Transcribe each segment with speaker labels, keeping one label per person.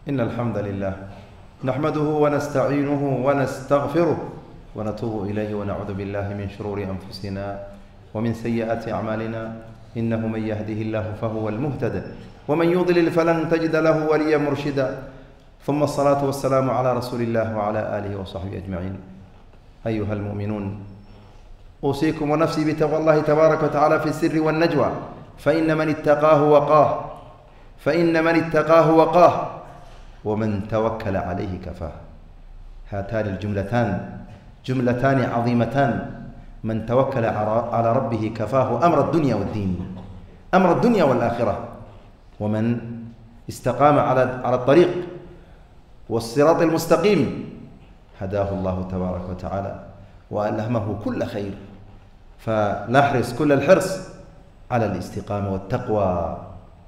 Speaker 1: إن الحمد لله نحمده ونستعينه ونستغفره ونتوب إليه ونعوذ بالله من شرور أنفسنا ومن سيئات أعمالنا إنه من يهده الله فهو المهتد ومن يضلل فلن تجد له وليا مرشدا ثم الصلاة والسلام على رسول الله وعلى آله وصحبه أجمعين أيها المؤمنون أوصيكم ونفسي بتقوى الله تبارك وتعالى في السر والنجوى فإن من اتقاه وقاه فإن من اتقاه وقاه ومن توكل عليه كفاه هاتان الجملتان جملتان عظيمتان من توكل على ربه كفاه أمر الدنيا والدين أمر الدنيا والآخرة ومن استقام على على الطريق والصراط المستقيم هداه الله تبارك وتعالى وألهمه كل خير فنحرص كل الحرص على الاستقامة والتقوى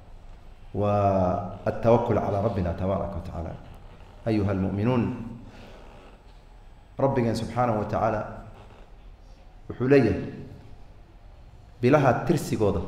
Speaker 1: والتوكل على ربنا تبارك وتعالى أيها المؤمنون ربنا سبحانه وتعالى وحليه bilaha tirsigooda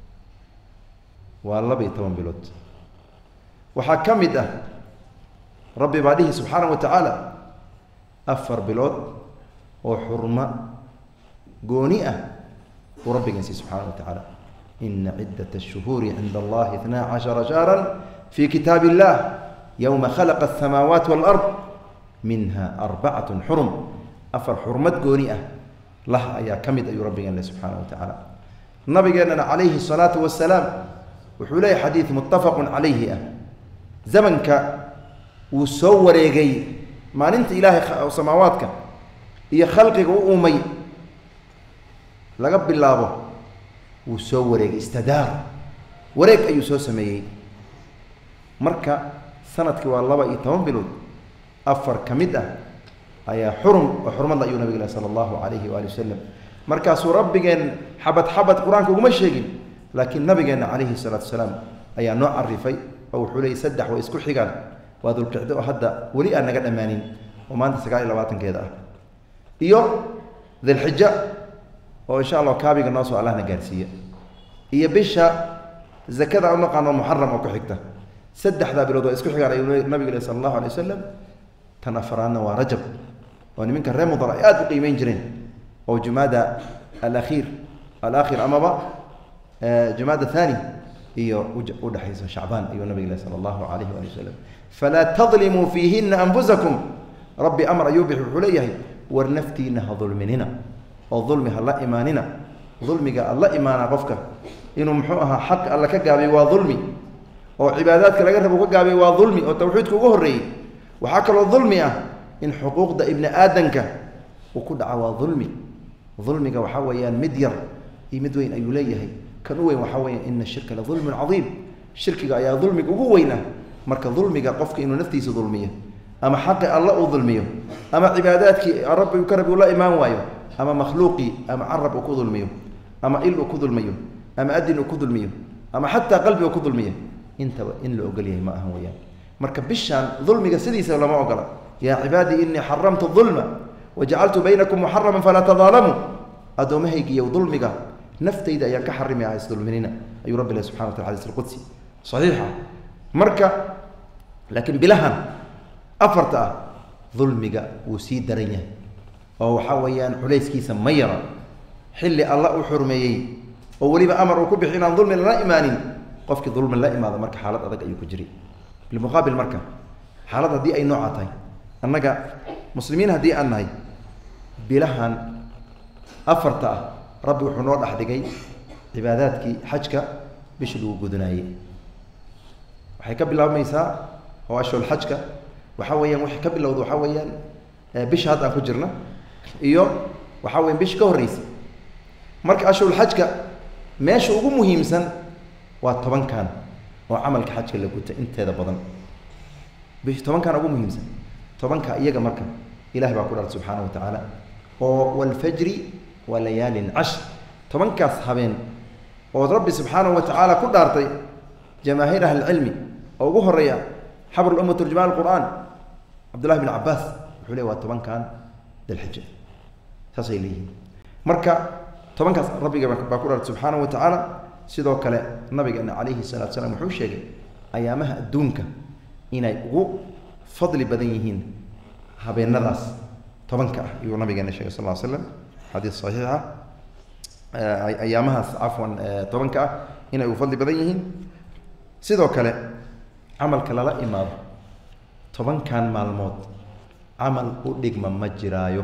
Speaker 1: waa laba iyo toban bilood waxaa ka mid ah rabbi baa dhihi subxaanaه wa tacaala afar bilood oo xurmo gooni ah uu rabbigan siiy subxaana wa tacaala ina cidaة الشhuhuuri cinda allahi اثna caشhara شhahra fi kitaab الlah ywma khalaqa الsamaawaat wاlأrض minha arbacaة xurum afar xurmad gooni ah lah ayaa ka mid ayuu rabbigan le subxaana wa tacaala nabigeenana calayhi الsalaatu wasalaam wuxuu leeyahy xadiid muttafaqu calayhi ah zamanka wuu soo wareegay maalinta ilaahay samaawaadka iyo khalqiga u uumay laga bilaabo wuu soo wareegay istadaar wareeg ayuu soo sameeyey marka sanadkii waa laba iyo toban bilood afar ka mid ah ayaa xurum oo xurmadla ayuu nabig leh sala allahu calayhi waali wasalam markaasuu rabbigeen xabad xabad qur-aanka uguma sheegin laakiin nabigeenna calayhi salaatu wasalaam ayaa noo carifay oo wuxuu leeyay saddex way isku xigaan waa dulqicdo oo hadda weli aan naga dhammaanin oo maanta sagaal iyo labaatankeeda ah iyo dilxija oo insha allah kaabiga noo soo allahna gaarsiiya iyo bisha zakada u naqaano muxaram oo ku xigta saddexdaa bilood waa isku xigaan ayuu nabiga leh sala allahu alay wasalam tan afaraadna waa rajab oo niminka ree mudar ay aada u qiimeyn jireen oo jumaada alakhiir alaakhir amaba jumaada thani iyo udhexayso shacbaan ayuu nabig leh sala allahu alayhi waali wasalam falaa tadlimuu fiihina anfusakum rabbi amar ayuu bixi wuxuu leeyahay war naftiina ha dulminina oo dulmi ha la imaanina dulmiga alla imaanaa qofka inuu muxuu ahaa xaq alla ka gaabiyo waa dulmi oo cibaadaadka laga rabo ka gaabiyo waa dulmi oo tawxiidka ugu horreeyey waxaa kaloo dulmi ah in xuquuqda ibni aadanka uu ku dhaca waa dulmi dulmiga waxaa weeyaan mid yar iyo mid weyn ayuu leeyahay kan u weyn waxaa weya ina shirka la dulmun cadiim shirkiga ayaa dulmiga ugu weyn ah marka dulmiga qofka inuu naftiisa dulmiyo ama xaqi alla uu dulmiyo ama cibaadaadkii rabbi ka rabi uu la imaan waayo ama makhluuqii ama carab uu ku dulmiyo ama il uu ku dulmiyo ama adin uu ku dulmiyo ama xataa qalbi uu ku dulmiyo intaba in la ogol yahay ma aha weyaan marka bishaan dulmiga sidiisa lama ogola yaa cibaadii inii xaramtu dulma wajacaltu baynakum muxaraman falaa tadaalamuu addoommahaygiiyo dulmiga naftayda ayaan ka xarimi ah isdulminina ayuu rabbi leh subxana wa tala xadis alqudsi saxiixa marka laakiin bilahan afarta ah dulmiga wuu sii daran yahay oo waxaa weeyaan culayskiisa ma yara xilli alla uu xurmeeyey oo weliba amar uu ku bixi inaan dulmi lala imaanin qofkii dulmi la imaado marka xaalad adag ayuu ku jiray bilmuqaabil marka xaalad haddii ay nooca tahay annaga muslimiin haddii aan nahay bilahan afarta ah rabbi wuxuu noo dhex dhigay cibaadaadkii xajka bishii lagu gudanaayey waxay ka bilaabmaysaa oo ashhul xajka waxaa weeyaan waxay ka bilowda waxaa weeyaan bisha hadda aan ku jirna iyo waxaa weyan bishi ka horreysa marka ashhul xajka meesha ugu muhiimsan waa tobankan oo camalka xajka la guta inteeda badan bish tobankan ugu muhiimsan tobanka iyaga marka ilahi baa ku dhartay subxaana wa tacaala oo walfajri wa layaalin cashr tobankaas habeen ood rabbi subxaanahu wa tacaala ku dhaartay jamaahiir ahlicilmi oo ugu horeeya xabr lumma turjumaan qur'aan cabdullahi bn cabaas wuxuu le waa tobankan dilxija saasay leeyihiin marka tobankaas rabbiga baa ku dhaartay subxaanahu wa tacaala sidoo kale nabigeena calayhi salatu salaam wuxuu sheegay ayaamaha adduunka inay ugu fadli badan yihiin habeenadaas tobanka ah ayuu nabigeena sheegay sal ll ly slam xadiis saxiixa ayaamahaas cafwan tobanka ah inay ugu fadli badan yihiin sidoo kale camalka lala imaado tobankan maalmood camal u dhigma ma jiraayo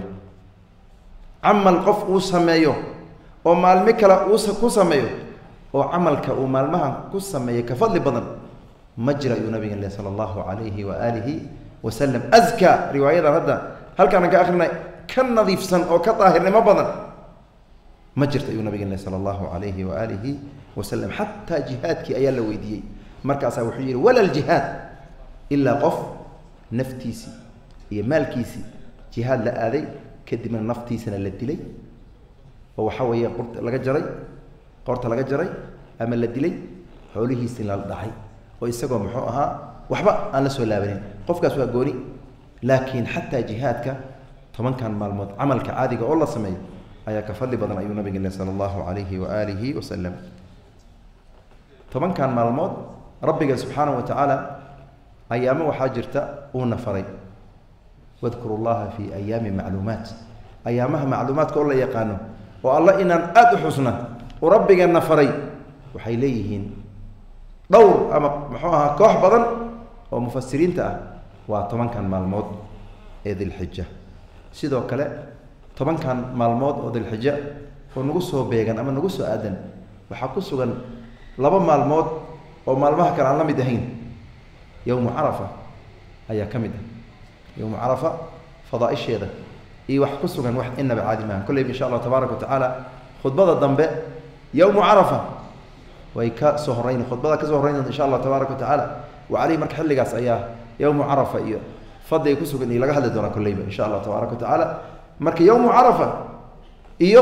Speaker 1: camal qof uu sameeyo oo maalmo kale uu ku sameeyo oo camalka uu maalmahan ku sameeyay ka fadli badan ma jira ayuu nabigan leh sala allahu calayhi wa aalihi wasalam azka riwaayadan hadda halkaana ka akrinay ka nadiifsan oo ka daahirnimo badan ma jirta ayuu nabigan leh sala allahu calayhi wa aalihi wasalam xataa jihaadkii ayaa la weydiiyey markaasaa wuxuu yihi wala ljihaad ilaa qof naftiisii iyo maalkiisii jihaad la aaday kadibna naftiisana la dilay oo waxaa weeye qurta laga jaray qoorta laga jaray ama la dilay xoolihiisina la dhacay oo isagoo muxuu ahaa waxba aan la soo laabanin qofkaas waa gooni laakiin xataa jihaadka tobankan maalmood camalka caadiga oo la sameeyo ayaa ka fadli badan ayuu nabiga leh sala allahu calayhi wa aalihi wasalam tobankan maalmood rabbiga subxaanahu wa tacaala ayaamo waxaa jirta uuna faray wadkuru llaha fi ayaami macluumaat ayaamaha macluumaadka oo la yaqaano oo alla inaan aada u xusna uu rabbigeenna faray waxay leeyihiin dhowr ama muxuu ahaa koox badan oo mufasiriinta ah waa tobankan maalmood ee dilxija sidoo kale tobankan maalmood oo dilxija oo nagu soo beegan ama nagu soo aadan waxaa ku sugan laba maalmood oo maalmaha kale aan la mid ahayn yowmu carafa ayaa ka mid ah yowmu carafa fadaaisheeda iyo wax ku sugan wax inaba caadi maaha kolleyba insha allahu tabaaraka wa tacaala khudbada dambe yowmu carafa way ka soo horeyn khudbada ka soo horeyn doonta insha allahu tabaaraka wa tacaala wa caleyhi marka xilligaas ayaa yowmu carafa iyo fadliga ku sugan iyo laga hadli doonaa kolleyba insha allahu tabaaraka wa tacaala marka yowmu carafa iyo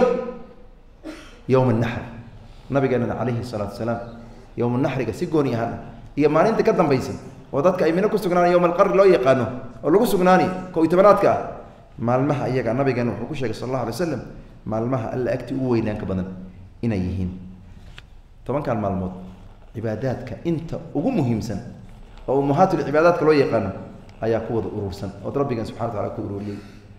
Speaker 1: yowm naxr nabigeenana calayhi salaatu wasalaam yowm naxriga si gooni ahaan iyo maalinta ka dambaysa oo dadka ay mino ku sugnaana yowm alqarri loo yaqaano oo lagu sugnaani ko iyo tobanaadka ah maalmaha iyaga nabigeena wuxuu ku sheegay sal allahu alay slam maalmaha alla agti u weynaanka badan inay yihiin tobankan maalmood cibaadaadka inta ugu muhiimsan oo ummahaatulcibaadaadka loo yaqaano ayaa ku wada urursan ood rabbigan subxana wa tacala ku ururiyey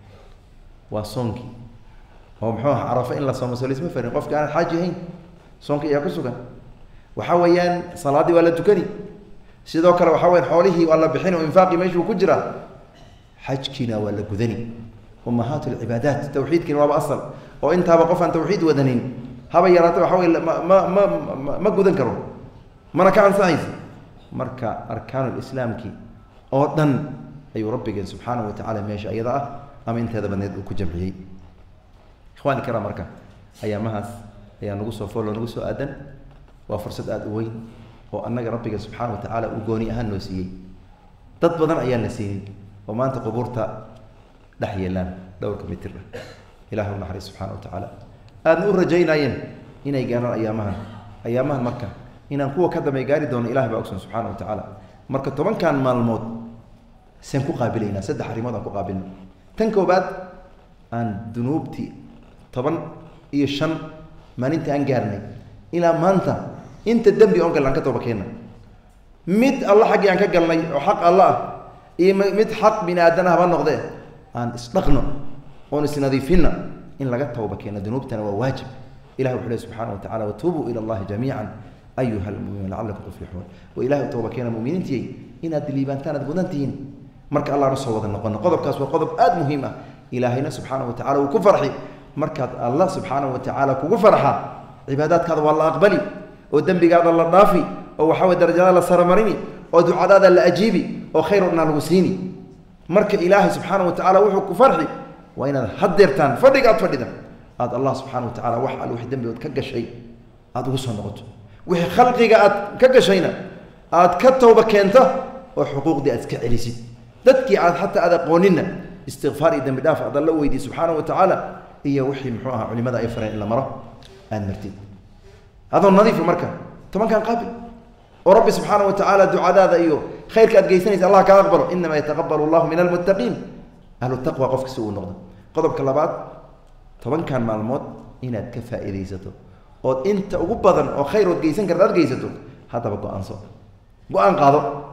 Speaker 1: waa soonkii oo muxuu aha carafo in la soomo soo laisma farin qofka aanad xaaji ahayn soonka ayaa ku sugan waxaa weeyaan salaaddii waa la tukani sidoo kale waxaa weyan xoolihii waa la bixin oo infaaqii meeshuu ku jiraa xajkiina waa la gudani ummahaat lcibaadaat tawxiidkiina waaba asal oo intaaba qof aan tawxiid wadanin haba yaraata waxa wey ma ma ma ma gudan karo mana ka ansaxaysa marka arkaan lislaamki oo dhan ayuu rabbigeen subxaanahu watacala meesha iyada ah ama inteeda badneed uu ku jamciyey ikhwani kara marka ayaamahaas ayaa nagu soo fooloo nagu soo aadan waa fursad aada u weyn oo annaga rabbiga subxaana wa tacaala uu gooni ahaan noo siiyey dad badan ayaan la siinin oo maanta qubuurta dhex yeelaan dhowrka mitir ah ilahi u naxariis subxana wa tacaala aadna u rajaynaayeen inay gaaraan ayaamahan ayaamahan marka inaan kuwa ka dambe gaari doono ilahi baa ogson subxana wa tacaala marka tobankan maalmood seen ku qaabilaynaa saddex arrimood aan ku qaabilno tan koobaad aan dunuubtii toban iyo shan maalinta aan gaarnay ilaa maanta inta dembi on gal aan ka tooba keenna mid alla xaggii aan ka galnay oo xaq alla ah iyo mid xaq bini aadan ah haba noqdee aan isdhaqno oon isnadiifinna in laga tooba keeno dunuubtana waa waajib ilahi wuxuu leh subxana wa tacala watuubuu ila allahi jamiican ayuha almuminuun lacalakum tuflixuun oo ilahi u tooba keena muminiintiyey inaad liibaantaan aad mudan tihiin marka allaanu soo wada noqono qodobkaas waa qodob aada muhiim ah ilaahayna subxaana wa tacala uu ku farxi markaad allah subxaana wa tacaala kugu farxa cibaadaadkaada waa la aqbali oo dembigaada la dhaafi oo waxaa way darajada la saramarini oo ducadaada la ajiibi oo khayr o dhanaa lagu siini marka ilaahay subxaana wa tacala wuxuu ku farxi waa inaad hadeertaan fadhiga aad fadhida aad allah subxana wa tacala wax al wix dembigood ka gashay aada ugu soo noqoto wixii khalqiga aad ka gashayna aad ka towba keenta oo xuquuqdii aad iska celisid dadkii aad xataa aad aqoonina istikfaar iyo dembi dhaaf aad alla weydiy subxaana wa tacaala iyo wixii muxuu ahaa culimada ay fareen in la maro aad martid adoo nadiifa marka tobankan qaabil oo rabbi subxaana wa tacaala ducadaada iyo khayrka aad geysanaysa allah kaa aqbalo inamaa yataqabalu allahu min almuttaqiin ahlu taqwa qofka si uu noqdo qodobka labaad tobankan maalmood inaad ka faa'iidaysato ood inta ugu badan oo khayr ood geysan karta aad geysato haddaba go-aanso go-aan qaado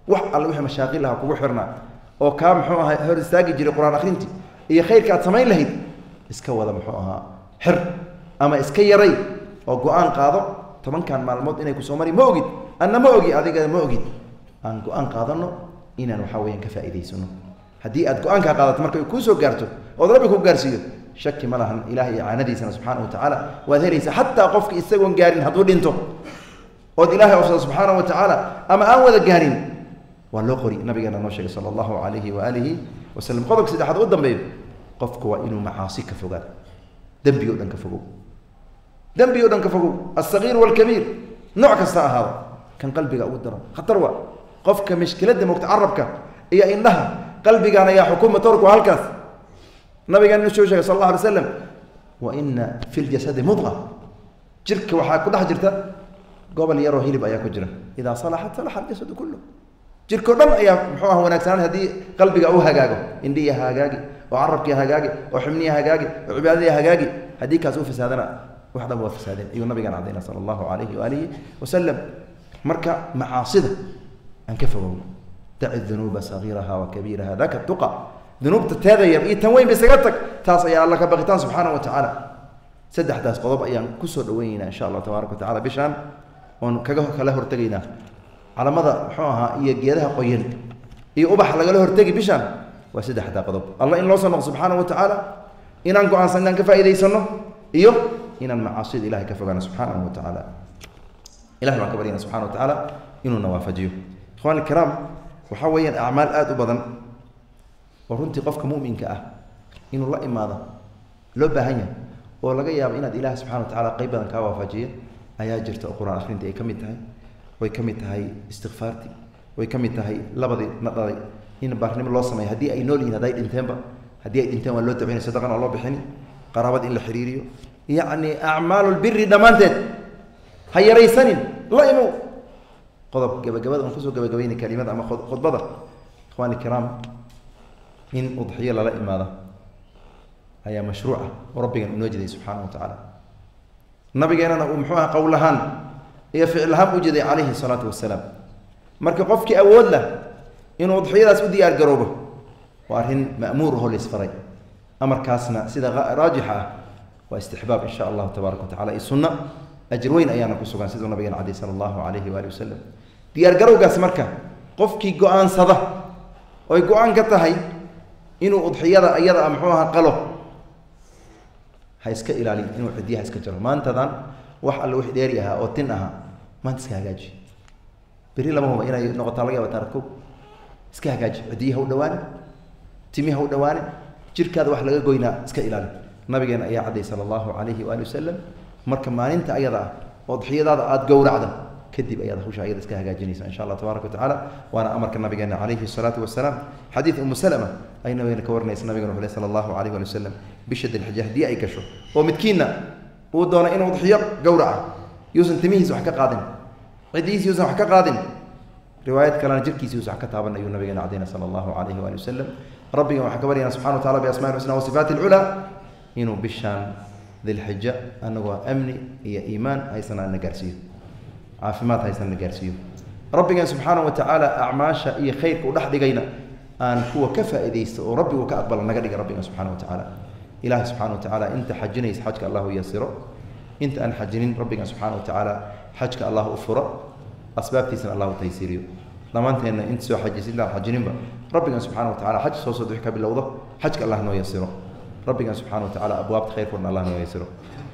Speaker 1: wax alle wixii mashaaqil lahaa kugu xirnaa oo kaa muxuu ahaa hor istaagi jiray qur-aan akhrintii iyo khayrka aad samayn lahayd iska wada muxuu ahaa xir ama iska yaray oo go-aan qaado tobankan maalmood inay kusoo mari ma ogid anna ma ogi adiga ma ogid aan go-aan qaadano inaan waxaa weyaan ka faa'idaysano haddii aad go-aankaa qaadato marka ay kuu soo gaarto ood rabbi ku gaarsiiyo shaki ma lahan ilahay icaanadiisana subxaana wa tacaala waad helaysaa xataa qofki isagoon gaarin hadduu dhinto ood ilahay ofsado subxaana wa tacaala ama aan wada gaarin waa loo qori nabigeena noo sheegay sala allahu calayhi waaalihi wasalam qodobka saddexaad u dambeeyo qofku waa inuu macaasi ka fogaado dembi o dhan ka fogow dembi o dhan ka fogow alsagiir walkabiir nooc kasta ahaado kan qalbiga ugu daro khatar waa qofka mishkiladda mogta carabka iyo indhaha qalbigaan ayaa xukuma torku halkaas nabigeena soo sheegay sal alla alay slam wa ina fi ljasadi mudqa jirka waxaa ku dhex jirta gobol yaroo hilib ayaa ku jira idaa salaxat salaxa aljasadu kullu jirkao dhan ayaa muxuu ah wanaagsanaan haddii qalbiga u hagaago indhiya hagaagi oo carabkiya hagaagi oo xubniya hagaagi oo cibaadadiya hagaagi haddii kaas u fasaadana wax dhan waa fasaadeen ayuu nabigaan cadayna sala allahu calayhi waalihi wasalam marka macaasida aan ka fogowno daci dunuuba sagiiraha wa kabiiraha daka tuqa dunuubta teeda yar iyo tan weyn ba isaga tag taas ayaa alla ka baqitaan subxaana wa tacaala saddexdaas qodob ayaan kusoo dhaweyneynaa insha allah tabaaraka wa tacala bishaan oon kaga kala hortegaynaa calamada muxuu ahaa iyo geedaha qoyan iyo ubax lagala hortegi bishaan waa saddexdaa qodob alla in loo soo noqo subxaana wa tacaala inaan go-aansan inaan ka faa'idaysano iyo inaan macaasida ilahay ka fogaano subxaanahu wa tacaala ilahay baan ka baryana subxana wa tacaala inuuna waafajiyo ikhwaan alkiraam waxaa weeyaan acmaal aada u badan oo runtii qofka muminka ah inuu la imaado loo baahan yahay oo laga yaabo inaad ilaah subxana wa tacala qeyb badan kaa waafajiya ayaa jirta oo qur-aan akhrintii ay ka mid tahay way ka mid tahay istikfaartii way ka mid tahay labadii na dhalay in baarnimo loo sameeyo haddii ay nool yihin hadday dhinteenba haddii ay dhinteen waa loo dabcina sadaqan waa loo bixini qaraabad in la xiriiriyo yacni acmaalulbiri dhammaanteed ha yaraysanin la imow qodob gabagabada aan kusoo gabagabayna kalimada ama khudbada ikhwani kiraam in udxiyo lala imaado ayaa mashruuca oo rabbigan unoo jeday subxaana wa tacaala nabigeenana uu muxuu aha qowl ahaan iyo ficil ahaan u jeday calayhi salaatu wasalaam marka qofkii awood lah inuu udxiyadaas u diyaar garoobo waa arrin ma'muur ahoo laisfaray amarkaasna sida raajixa ah waa istixbaab insha allahu tabaaraka wa tacala iyo sunno ajir weyn ayaana ku sugan siduu nabigeena cadey sala allahu calayhi waali wasalam diyaar garowgaas marka qofkii go-aansada oy go-aan ka tahay inuu udxiyada iyada a muxuu aha qalo ha iska ilaaliyo inuu cidiyaha iska jaro maantadan wax alle wix dheeri ahaa oo tin ahaa maanta iska hagaaji beri lama huba inay noqotaa laga yaaba taarko iska hagaaji cidiyaha u dhawaane timiha u dhawaane jirkaada wax laga goynaa iska ilaali nabigeena ayaa cadday sala allahu calayhi waali wasalam marka maalinta ayada ah oo udxiyadaada aada gowracda kadib ayaad hawsha ayada iska hagaajinaysa insha allah tabaaraka wa tacaala waana amarka nabigeena calayhi salaatu wasalaam xadiid umu salama ay nabigeena ka warinaysa nabigena wuxuu leh sala allahu calayhi waali wasalam bisha dilxija haddii ay gasho oo midkiinna uu doono inuu udxiyo gowraca yuusan timihiisa wax ka qaadin cidihiisa yuusan wax ka qaadin riwaayad kalena jirkiisa yuusan wax ka taaban ayuu nabigeena cadayna sala allahu calayhi waali wasalam rabbigan waxaan ka baryana subxana wa tacala biasmaai lxusna wasifaati alculaa inuu bishaan dilxija anagoo amni iyo iimaan haysana na gaarsiiyo caafimaad haysana na gaarsiiyo rabbigan subxaana wa tacaala acmaasha iyo khayrka u dhex dhigayna aan kuwa ka faa'iidaysta oo rabbigu ka aqbala naga dhiga rabbigan subxana wa tacaala ilahi subxana wa tacaala inta xajinaysa xajka allahu yasiro inta aan xajinin rabbigan subxaana wa tacaala xajka allah u furo asbaabtiisana allahu taysiiriyo dhammaanteenna inta soo xajisa intaan xajininba rabbigan subxana wa tacala xaj soo soo wix ka bilowdo xajka allah noo yasiro rabbigan subxana wa tacala abwaabta khayrkoodna allah noo yasiro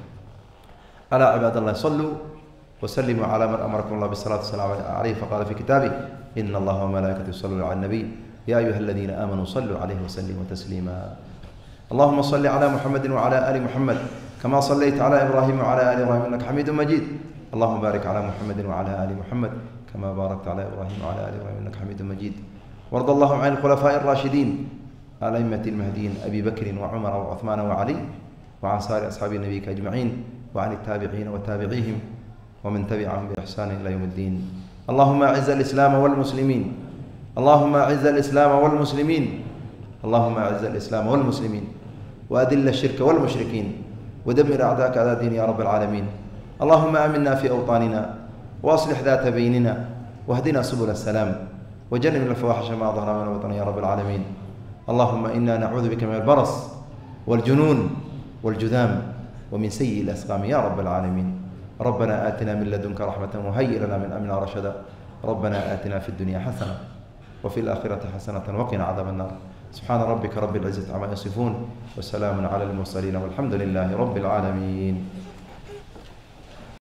Speaker 1: alaa cibaad allah saluu وسلموا على من أمركم الله بالصلاة والسلام عليه فقال في كتابه إن الله وملائكته يصلون على النبي يا أيها الذين آمنوا صلوا عليه وسلموا تسليما اللهم صل على محمد وعلى آل محمد كما صليت على إبراهيم وعلى آل إبراهيم إنك حميد مجيد اللهم بارك على محمد وعلى آل محمد كما باركت على إبراهيم وعلى آل إبراهيم إنك حميد مجيد وارض اللهم عن الخلفاء الراشدين الأئمة المهديين أبي بكر وعمر وعثمان وعلي وعن سائر أصحاب نبيك أجمعين وعن التابعين وتابعيهم ومن تبعهم بإحسان إلى يوم الدين اللهم أعز الإسلام والمسلمين اللهم أعز الإسلام والمسلمين اللهم أعز الإسلام والمسلمين وأذل الشرك والمشركين ودمر أعداءك أعداء الدين يا رب العالمين اللهم آمنا في أوطاننا وأصلح ذات بيننا واهدنا سبل السلام وجنبنا الفواحش ما ظهر منها وبطن يا رب العالمين اللهم إنا نعوذ بك من البرص والجنون والجذام ومن سيء الأسقام يا رب العالمين ربنا آتنا من لدنك رحمة وهيئ لنا من أمرنا رشدا ربنا آتنا في الدنيا حسنة وفي الآخرة حسنة وقنا عذاب النار سبحان ربك رب العزة عما يصفون وسلام على المرسلين والحمد لله رب العالمين